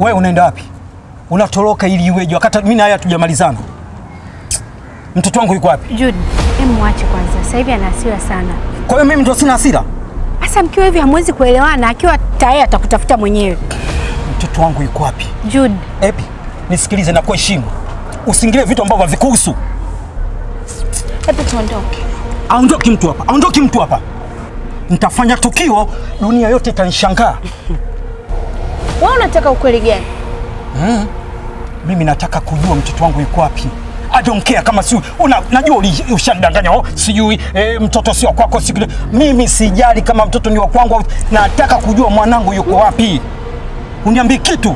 Wewe unaenda wapi? Unatoroka ili iweje wakati mimi na yeye hatujamalizana? Mtoto wangu yuko wapi? Jude, hebu mwache kwanza. Sasa hivi ana hasira sana. Kwa hiyo mimi ndo sina hasira? Sasa mkiwa hivi hamwezi kuelewana, akiwa tayari atakutafuta mwenyewe. Mtoto wangu yuko wapi? Jude, Epi, nisikilize na kuheshimu. Usiingilie vitu ambavyo havikuhusu. hebu tuondoke. Aondoki mtu hapa, aondoki mtu hapa. Nitafanya tukio, dunia yote itanishangaa. Wewe unataka ukweli gani? Mimi nataka kujua mtoto wangu yuko wapi. I don't care kama si una, najua uli- ushanidanganya oh, sijui eh, mtoto sio kwako sijui. Mimi sijali kama mtoto ni wa kwangu, au- nataka kujua mwanangu yuko wapi. Uniambie kitu.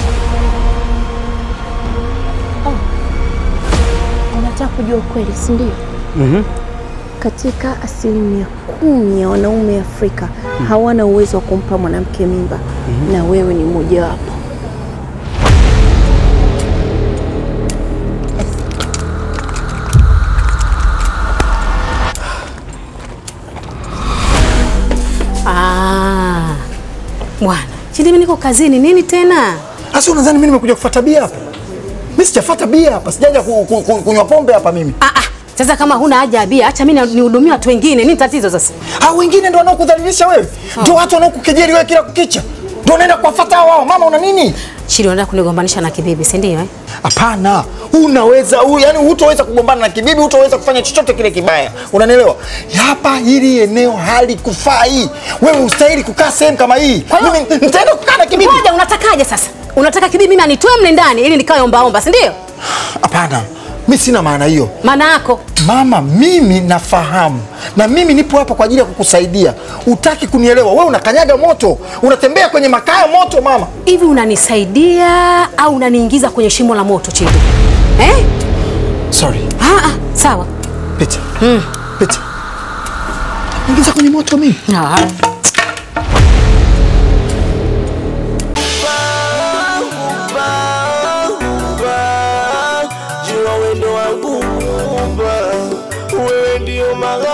Unataka kujua ukweli, si ndio? mm Katika asilimia kumi ya wanaume Afrika hawana uwezo wa kumpa mwanamke mimba na wewe ni mmojawapo. Ah, bwana chini, mimi niko kazini. Nini tena? Sasa unadhani mimi nimekuja kufuata bia hapa? Mimi sijafuata bia hapa, sijaja ku, ku, ku, kunywa pombe hapa mimi. Ah, ah, sasa kama huna haja ya bia, acha mimi nihudumie watu wengine. Nini tatizo sasa? Hao wengine ndio wanaokudhalilisha wewe, ndio watu wanaokukejeli wewe kila kukicha, ndio unaenda kuwafuata wao. Mama, una nini? Chili, unataka kunigombanisha na kibibi, si ndio eh? Hapana, unaweza u, yani hutoweza kugombana na kibibi, hutoweza kufanya chochote kile kibaya, unanielewa? Hapa hili eneo halikufai wewe, ustahili kukaa sehemu kama hii. Kwa hiyo- Mimi nitaenda kukaa na kibibi? Ngoja, unatakaje sasa? Unataka kibibi mimi anitoe mle ndani ili nikae omba omba, si ndio? Hapana, mimi sina maana hiyo. Maana yako Mama, mimi nafahamu na mimi nipo hapa kwa ajili ya kukusaidia. Utaki kunielewa? Wewe unakanyaga moto, unatembea kwenye makaa ya moto mama. hivi, unanisaidia au unaniingiza kwenye shimo la moto Chili? Eh? Sorry, Ah, ah, sawa. pita pita, ingiza kwenye moto mimi. Ah. Jua wendo wangu Muumba, wewe ndio magharibi